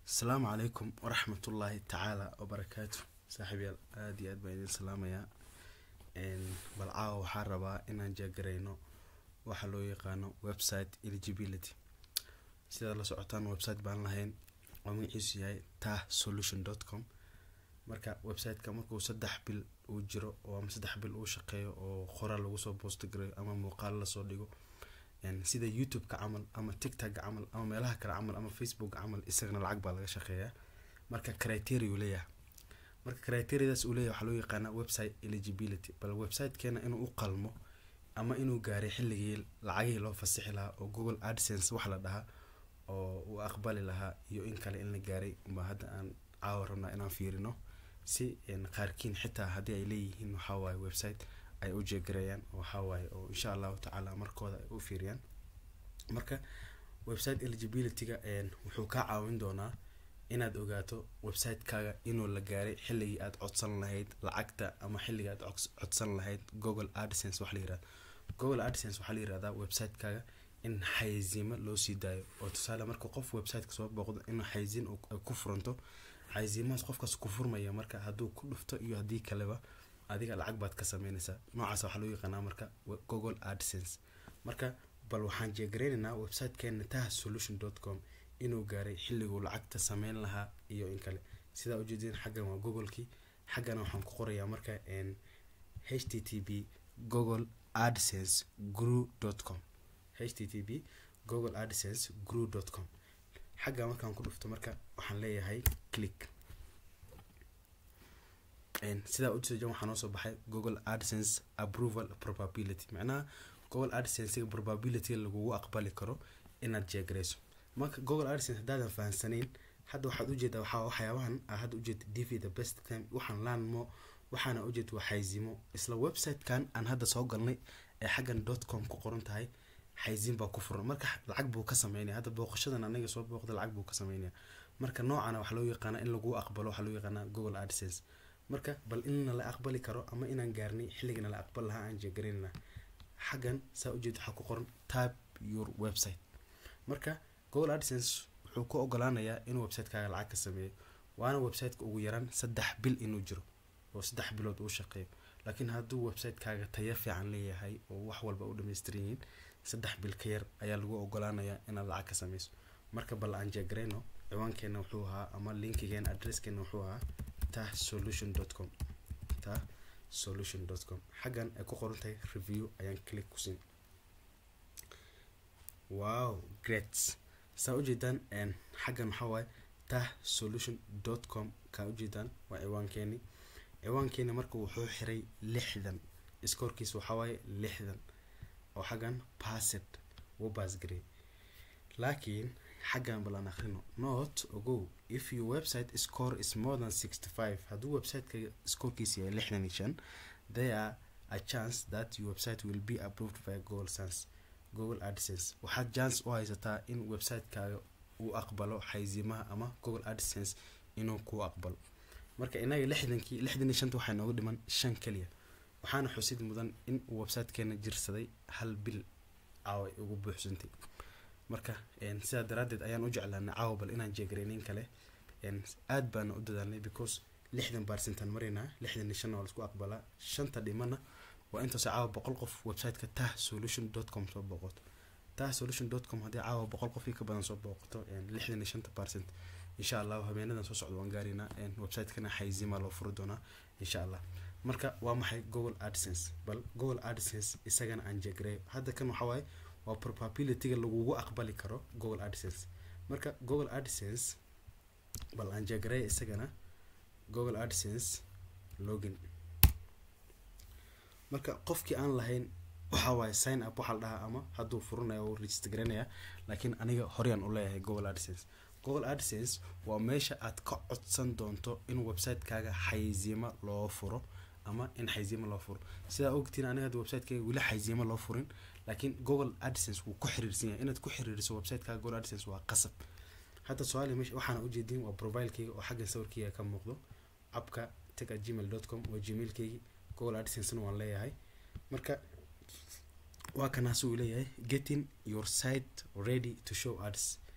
asalaamu calaykum waraxmatullaahi tacaala wabarakaatu saaxiibyaal aada iyo aad baan idin salaamayaa bal caawa waxaa rabaa inaan jeegarayno waxa loo yaqaano website eligibility sidaad la socotaan website baan lahayn oo magaciisu yahay tah solution dot com marka websiteka markuu saddex bil uu jiro oo ama saddex bil uu shaqeeyo oo qoraal lagu soo boostagareyo ama muuqaal lasoo dhigo sida youtube-ka camal ama tictok camal ama meelaha kale camal ama facebook camal isagana lacag baa laga shaqeeyaa marka criteria uu leeyahay marka criteriadaas uu leeyahay waxaa loo yaqaanaa website eligibility bal websitekeena inuu u qalmo ama inuu gaaray xilligii lacagihii loo fasixi lahaa oo google adsense wax la dhahaa oo uu aqbali lahaa iyo in kale in la gaaray baa hadda aan caawa rabnaa inaan fiirino si qaarkiin xitaa haddii ay leeyihiin waxawaaye website ay u jeegareeyaan waxawaaye oo insha allahu tacaala markooda ay u fiiriyaan marka website eligibility-ga wuxuu kaa caawin doonaa inaad ogaato website-kaaga inuu la gaaray xilligii aad codsan lahayd lacagta ama xilligii aad codsan lahayd google adsense wax la yirahda google adsense waxaa la yirahdaa website-kaaga in xaysiimo loo sii daayo oo tusaale marka qof websiteka soo booqdo in xaysiin ay ku furanto xaysiimahaas qofkaas ku furmaya marka hadduu ku dhufto iyo haddii kaleba adiga lacag baad ka sameynaysaa noocaas waxaa loo yaqaanaa marka google adsense marka bal waxaan jeegareynaynaa websitekeena tah solution dot com inuu gaaray xilliguu lacagta sameyn lahaa iyo in kale sidaa ujeedin xaggan waa googlekii xaggana waxaan ku qorayaa marka h t t p google adsense grew dot com h t t p google adsense grew dot com xagga markaan ku dhufto marka waxaan leeyahay click sidaa ujeedan waxaa noo soo baxay google adsense approval probability macnaha google adsense probability lagugu aqbali karo inaad jeegareyso marka google adsense haddaadan fahansaneyn hadda waxaad ujeedaa waxaa waxyaabahan aa hadda ujeeda dv the best time waxaan laanmo waxaana ujeed waa xaysiimo isla website-kan aan hadda soo galnay ee xaggan dot com ku qoran tahay xaysiin baa ku furan marka lacag buu ka sameynaya hadda booqashadan anaga soo booqda lacag buu ka sameynaya marka noocana waxaa loo yaqaana in lagu aqbalo waxaa loo yaqaana google adsense marka bal inna la aqbali karo ama inaan gaarnay xilligana la aqbal lahaa aan jeegareynana xaggan saa ujeed waxaa ku qoran tab your website marka google adsense wuxuu ku ogolaanayaa inuu website-kaaga lacag ka sameeyo waana website-ka ugu yaraan saddex bil inuu jiro oo saddex bilood uu shaqeeyo laakiin hadduu website-kaaga tayo fiican leeyahay oo wax walba u dhamaystiran yihiin saddex bil ka yar ayaa lagu ogolaanayaa inaad lacag ka sameyso marka bal aan jeegareyno ciwaankeena wuxuu ahaa ama linkigeena adresskeena wuxuu ahaa tah solution dot com tah solution dot com xaggan ay ku qoran tahay review ayaan click ku siin wow great saa ujeedaan xaggan waxaa waaye tah solution dot com kaa ujeedaan waa ciwaankeeni ciwaankeeni marka wuxuu xiray lixdan iskoorkiisa waxaa waaye lixdan oo xaggan passed wuu baasgarey laakiin xaggan balan akhrino not ogow if your website score is more than sixty five hadduu websiteka scorekiisa yahay lixdan iyo shan there are a chance that your website will be approved by google sense google adsense waxaad chance u haysataa in website-kaaga uu aqbalo xaysiimaha ama google adsense inuu kuu aqbalo marka inaga lixdankii lixdan iyo shanta waxaa nooga dhiman shan keliya waxaana xusid mudan in uu websitekeena jirsaday hal bil caawa ay ugu buuxsantay marka sidaa daraadeed ayaan u jeclaanay caawa bal inaan jeegareynin kale aad baana u dadaalnay because lixdan baarsentaan maraynaa lixdan iyo shanna waa laisku aqbalaa shanta dhimana waa intaas caawa boqol qof websiteka tah solution dot com soo booqoto tah solution dot com haddii caawa boqol qofkii ka badan soo booqoto lixdan iyo shanta percent insha allahu habeenadan soo socda waan gaaraynaa websitekana xaysiima loo furi doonaa insha allah marka waa maxay google adsense bal google adsense isagana aan jeegareeyo hadda kan waxaa waaye waa probabilityga lagugu aqbali karo google adsense marka google adsense bal aan jeegareeyo isagana google adsense login marka qofkii aan lahayn waxaa waaye sign up waxaa la dhahaa ama hadduu furanayo uu register garanaya laakiin aniga horyaan u leeyahay google adsense google adsense waa meesha aad ka codsan doonto in website-kaaga xaysiimo loo furo ama in xaysiimo loo furo sidaa ogtiin aniga hadda website-kayga weli xaysiimo loo furin laakiin google adsense wuu ku xiriirsan yahay inaad ku xiriiriso website-kaaga google adsense waa qasab hadda soomaaliya meesha waxaana ujeedin waa profilekeyga oo xaggan sawirkeyga ka muuqdo abka tega gmail dot com waa gmailkeygi google adsense waan leeyahay marka waa kanaas uu leeyahay getting your site ready to show ads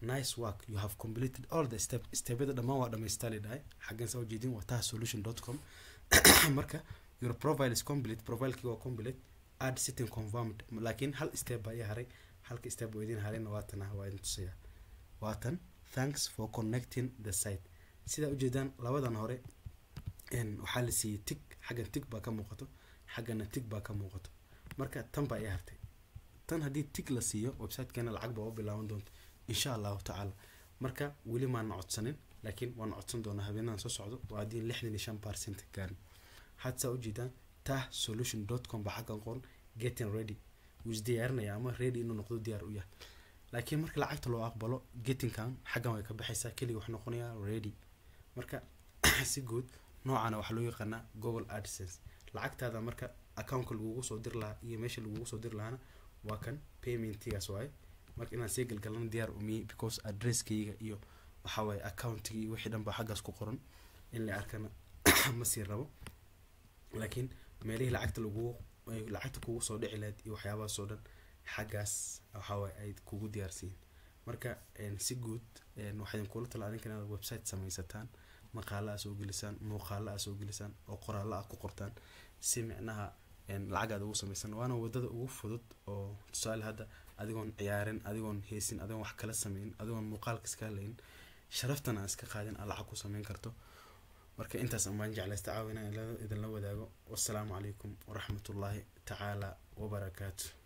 nice work you have completed all the step stebyada dhammaan waa dhamaystali dhahay xaggan saa ujeedin waa taha solution dot com marka your profile is complete profilekii waa complete add sitting confirmed laakiin hal step baa ii haray halka step oo idin harayna waatan ah waa idin tusaya waatan thanks for connecting the site sidaa ujeedaan labadan hore waxaa la siiyey tig xaggan tig baa ka muuqato xaggana tig baa ka muuqato marka tan baa ii hartay tan haddii tig la siiyo websitekeena lacag baa u bilaaban doonta insha allahu tacaala marka weli maana codsanin laakiin waana codsan doonaa habeenadan soo socdo waa haddii lixdan iyo shan percent gaarin had saa ujeedaan tah solution dot com baa xaggan qoran getting ready wuu isdiyaarinaya ama ready inuu noqdo diyaar u yahay laakiin marka lacagta loo aqbalo gettingkan xaggan way ka baxaysaa keliga wax noqonayaa ready marka si guud noocana waxaa loo yaqaanaa google adsense lacagtaada marka accountka lagugu soo dir lahaa iyo meesha lagugu soo dir lahaana waa kan paymentigaas waaye marka inaan sii galgalana diyaar umiye because addresskayga iyo waxaa waaye accountiga iyo wixii dhan baa xaggaas ku qoran in la arkana ma sii rabo laakiin meelihii lacagta lagugu lacagta kugu soo dhici lahayd iyo waxyaabahaas oo dhan xaggaas waxaa waaye ay kugu diyaarsiin marka si guud waxaa kula tala adinka inaad website samaysataan maqaala aa soo gelisaan muuqaala aa soo gelisaan oo qoraalla ah ku qortaan si micnaha lacag aad ugu samaysan waana wadada ugu fudud oo tusaale hadda adigoon ciyaarin adigoon heesin adigoon wax kala sameyn adigoon muuqaalka iska hadlayn sharaftana aan iska qaadin aad lacag ku sameyn karto marka intaas amaan jeclaysta caawina idinla wadaago wassalaamu calaykum waraxmatullaahi tacaala wabarakaatu